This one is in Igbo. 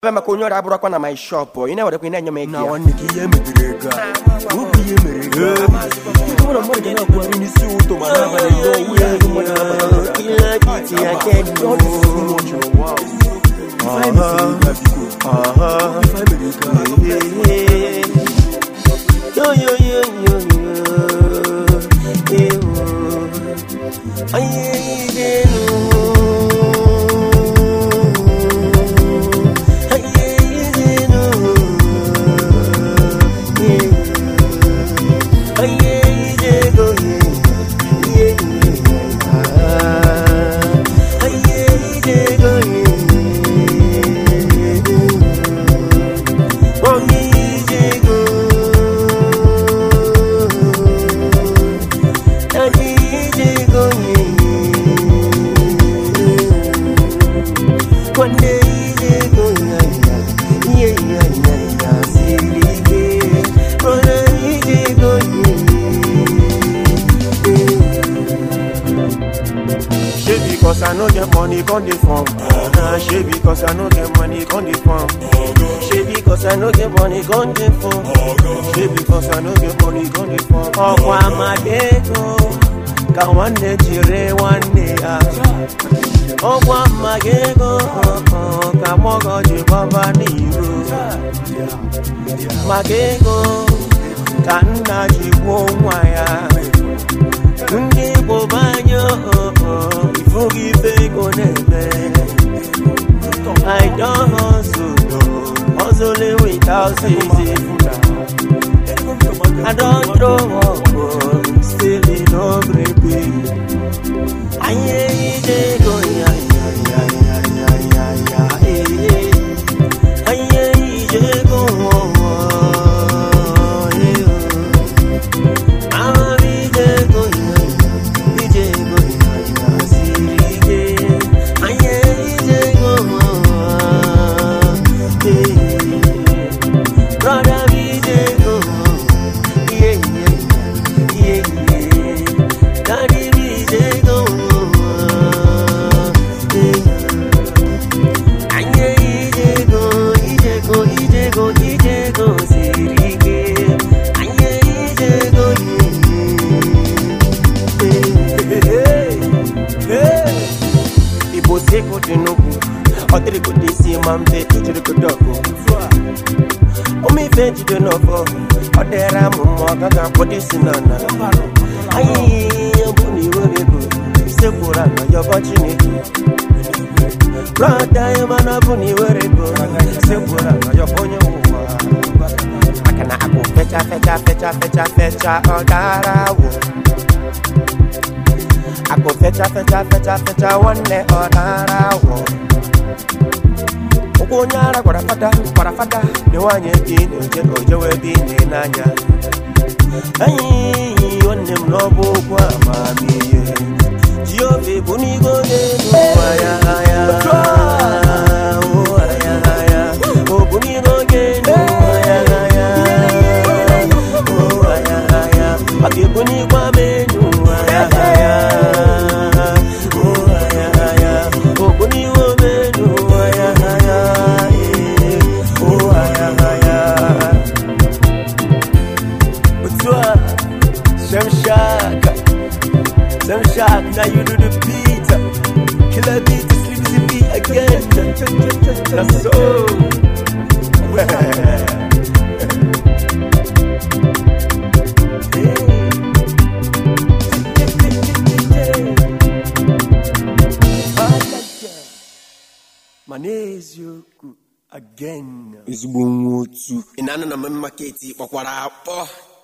ebe maka onye ọrịa abụrụkwa na my shop ị na-ewerekwa ị na-enye m ego na ya nwanne ka ihe mebiri ego a okwu ihe mere ego a ụlọ mmadụ ga na-akwụgharị n'isi ụtọ ma n'abalị ya ọwụ ya ego mmadụ na-abata Yo, yo, yo, yo, yo. Ewo. Aye, idenu. Aye, idenu. Ewo. Aye, idenu. Ye, ye, ah. Aye, idenu. Mommy, idenu. Daddy, idenu. One day, idenu. Yeah, yeah, yeah, yeah. Silike. Brother, idenu. Shey because I no get money, come dey form. Uh, shey because I no get money, come dey form. Shey because I no get money, gun dey phone. Shey because I no get money, come dey form. Ọkwa amadego ka nwanne jiri nwanne ya. Ọkwa mmagego ka mọgọ ji gbaba n'iro. Magego ka nna ji gwuo nwa ya. Ndị Igbo banyo ifughị ife ego na-eme. I don hustle, hustling without ceasing. I don't throw up, oh, still in no baby. Aye, ije go ya ya ya ya ya ya ya eh, eh. Aye, ije go oh, oh, eh, oh. Ah, ije go ya ya, ije go ya ya, sirike. Aye, ije go oh, oh, eh. Brother, ije go oh. Yeah, yeah, yeah, yeah. Daddy, we dey go. Yeah. Anye, we dey go, we dey go, we dey go, we dey go, sirike. Anye, we dey go, yeah. Igbo si ego dị n'ugwu, ọ dịrịgo dị isi ma mbe ijirigodo ọgụ. Ụmụ ife jide n'ọfọ, ọ dịra m mma ọ gaghị akwado isi na nna. Anyị ọ bụ na iwere ego, isekwuru ala yọbọ Chineke. Brọda ya mana ọ bụ na iwere ego, isekwuru ala yọbọ onye nwe ụwa. maka na akụ fecha fecha fecha fecha fecha ọ dara awụ akụ fecha fecha fecha fecha nwanne ọ dara awụ ụkwụ onye ara gwara fada gwara fada na nwaanyị ebe ị na-eje ka o jewe ebe ị na-enanya anyị nwanne m n'ọbụ okwu amamihe jiobe bụ n'igo n'elu ụwa ya ya ụwa ya ya ọ bụ n'igo n'elu ụwa ya ya ụwa ya ya ọ ga-ebu n'igwe ama enu ụwa ya ya ụwa ya ya ọ bụ n'iwe omenu ụwa ya ya eh, ụwa ya ya otu a Shem Shaka Shem Shaka now you do the beat Killer beat sleep the beat again That's so ma n'eziokwu again Ezigbo nwa otu. ị na-anụ na mmemme maketi kpọkwara akpọ